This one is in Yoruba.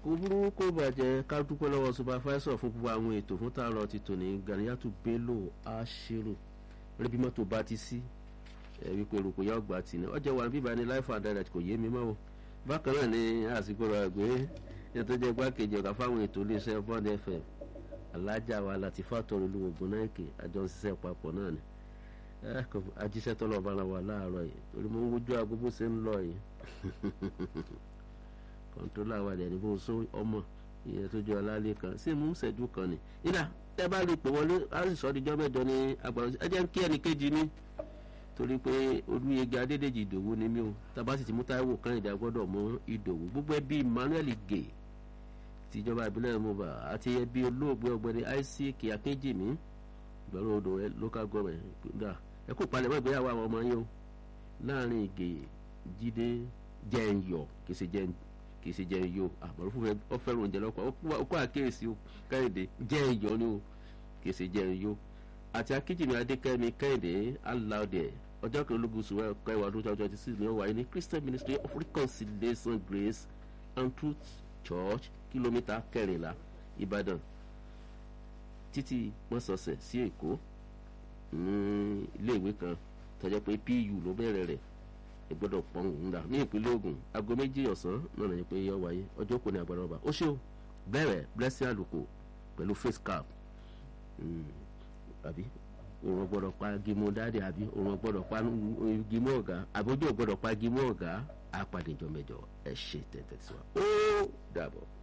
kò burú kó bàjẹ́ ká dúpẹ́ lọ́wọ́ supervisor fún gbogbo àwọn ètò fún tààrọ̀ ti tòní Ganiyatu Bello Ashiru rẹ́bí mọ́tò bá ti sí ẹ̀ wípé rògbò yá ọgbà tì ní ọjọ́ wà bíbá ní life and direct kò yé mi mọ́ o bákan náà ni àsìkò rẹ̀ gbé ní tó jẹ́ gbákejì ọ̀gá fáwọn ètò iléeṣẹ́ Bond FM alájà wa láti fàtọrọ olú ogun náà kè àjọ ń ṣiṣẹ́ papọ̀ náà ni ajíṣẹ́ tọ́lọ̀ bára wa láàárọ̀ yìí torí mo ń wojú aago bó ṣe ń lọ yìí kọ́ńtólà wa dẹ̀ ní bó so ọmọ ìyẹn tó jọ alálẹ́ kan sí mú ṣẹ́jú kan ni nígbà tẹ́ bá lè pè wọlé á sì sọ ọdíjọ́ mẹ́jọ ní agbára ẹ jẹ́ kí ẹnì kejì mi torí pé olúyege adédèjì ìdòwú ni mí o tàbá sì ti mú táíwò kẹ́hìndé agbọ́dọ̀ mú ìdòwú gbogbo ẹbí emmanuel gay tìjọba ìbílẹ̀ mọba àti ẹbí olóògbé ọ̀gbẹ́ni isaac akínjìmí ìgbàlódé odò local government gbà ẹ kó palẹ̀ mọ́ ìgbéyàwó àwọn ọmọ yín o láàrin ìgè jíde jẹ́ǹyọ̀ kì í ṣe jẹ́ǹ kì í ṣe jẹ́ǹyọ̀ àbọ̀rọ̀ fún ọ fẹ́ràn oúnjẹ lọ́pọ̀ ó kó àkíyèsí o kẹ́hìndé jẹ́ǹyọ̀ ni o kì í ṣe jẹ́ǹyọ̀ àti akíjìmí adékẹ́mi kẹ́hìndé aláòdẹ ọjọ́ kan ológun sùn kẹwàá ọdún twenty twenty six ni ó wáyé ní christian ministry of reconciliation grace and truth church kìlómítà kẹrìnlá ìbàdàn títí mọ́sọ̀ọ̀sẹ̀ sí èkó ní iléèwé kan tọ́jọ́ pé pu ló bẹ̀rẹ̀ rẹ̀ ẹ gbọ́dọ̀ pọ́n òun dà ní ìpínlẹ̀ Ògùn aago méjì ọ̀sán náà lẹ́yìn pé yọ wáyé ọjọ́ kò ní agbára ọba ó ṣe o bẹ̀rẹ̀ blessing àlùkò pẹ̀lú face cap àbí òun gbọ́dọ̀ pa gímọ dáadé àbí òun gbọ́dọ̀ pa gímọ ọ̀gá àbójú ò gbọ́dọ̀ pa gímọ ọ̀gá àpàdé ìjọ mẹ́jọ ẹ ṣe tẹtẹ sí wa ó dàbọ̀.